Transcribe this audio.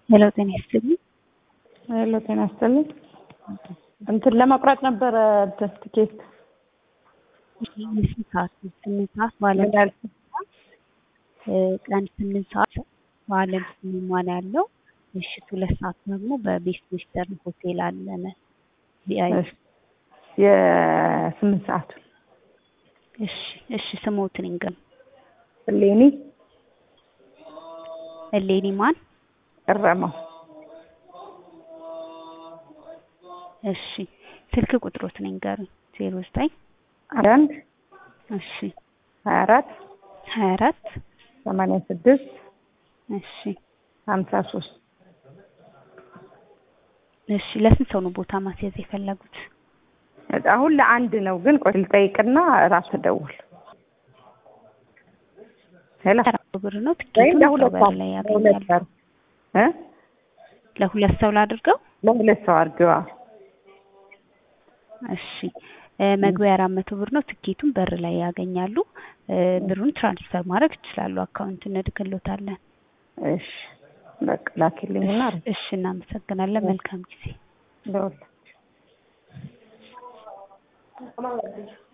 ሄሎ ጤና ይስጥልኝ። ሄሎ ጤና ይስጥልኝ። እንትን ለመቁረጥ ነበረ እንትን ትኬት የስንት ሰዓት ነው? ስምንት ሰዓት በዓለም ቀን ስምንት ሰዓት በዓለም ሲኒማ ነው ያለው። ምሽት ሁለት ሰዓት ደግሞ በቤስት ዌስተርን ሆቴል አለን። ቪአይ የስምንት ሰዓቱ እሺ እሺ ስሞትን ይንገም እሌኒ እሌኒ ማን? እረመው እሺ ስልክ ቁጥሮትን ይንገሩኝ። ዜሮ ዘጠኝ አንድ እሺ ሀያ አራት ሀያ አራት ሰማንያ ስድስት እሺ ሀምሳ ሶስት እሺ ለስንት ሰው ነው ቦታ ማስያዝ የፈለጉት? አሁን ለአንድ ነው፣ ግን ቆይ ልጠይቅና ራስ ደውል። ሄሎ አራት ብር ነው ወይም ትኬቱን ለሁለት በር ሰው ላይ ለሁለት ያገኛሉ። ሰው እ ለሁለት ሰው ላድርገው? ለሁለት ሰው አድርገዋ። እሺ እ መግቢያ አራት መቶ ብር ነው። ትኬቱን በር ላይ ያገኛሉ። እ ብሩን ትራንስፈር ማድረግ ይችላሉ። አካውንት እንልክሎታለን። እሺ በቃ ላኪልኝና እሺ እናመሰግናለን። መልካም ጊዜ። ደውል